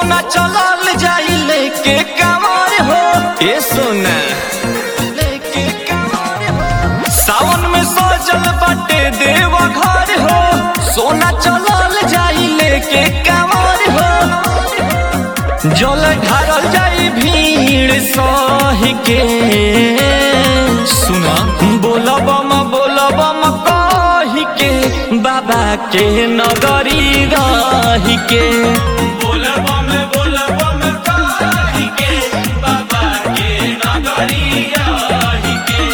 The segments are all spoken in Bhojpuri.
सोना चलल जाई लेके कांवर हो ए सोना लेके कांवर हो सावन में सजल बाटे देव घर हो सोना चलल जाई लेके कांवर हो जल ढारल जाई भीड़ सही के सुना बोलबम बोलबम कही के बाबा के नगरी रही के बोलबम बोलबम कही के बाबा के नगरी रही के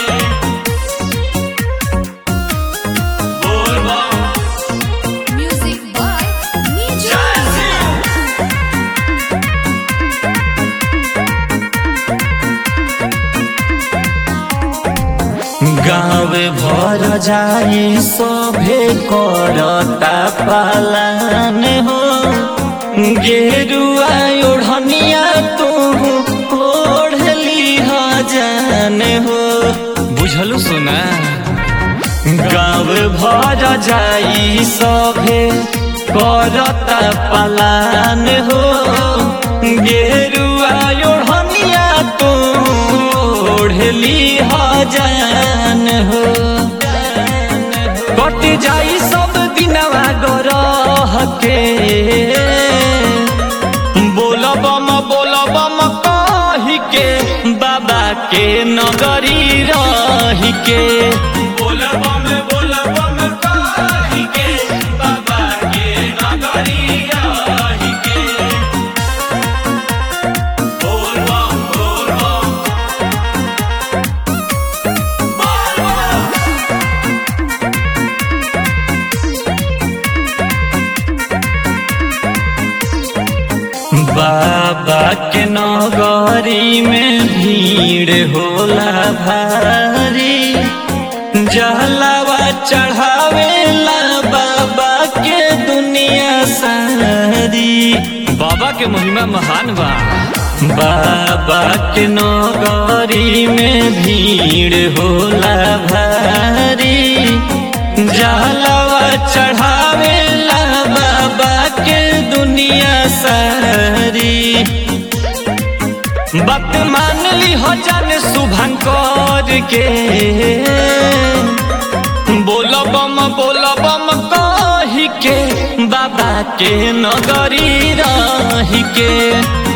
बोलबम Music by Niju. जय गाँव भर जाई सभे करता पालन हो गेरुआ ओढ़निया तू ओढ़ली जान हो बुझलू सुना गाँव भर जाई सभे करता पालन हो गेरुआ ओढ़निया तू ओढ़ली जान हो कट जाई सब दिनवा गरह के बोलबम बोलबम कही के बाबा के नगरी रही के बोलबम बोलबम कही के बाबा के नगरी रही के बोलबम बोलबम बाबा के नगरी में भीड़ होला भारी जहलावा चढ़ावेला बाबा के दुनिया सारी बाबा के महिमा महान बा बाबा के नगरी में भीड़ होला भारी जहलावा चढ़ावेला बाबा के दुनिया सारी बात मान ली हो जाने शुभन कर के बोलो बम बोलो बम कही के बाबा के नगरी रही के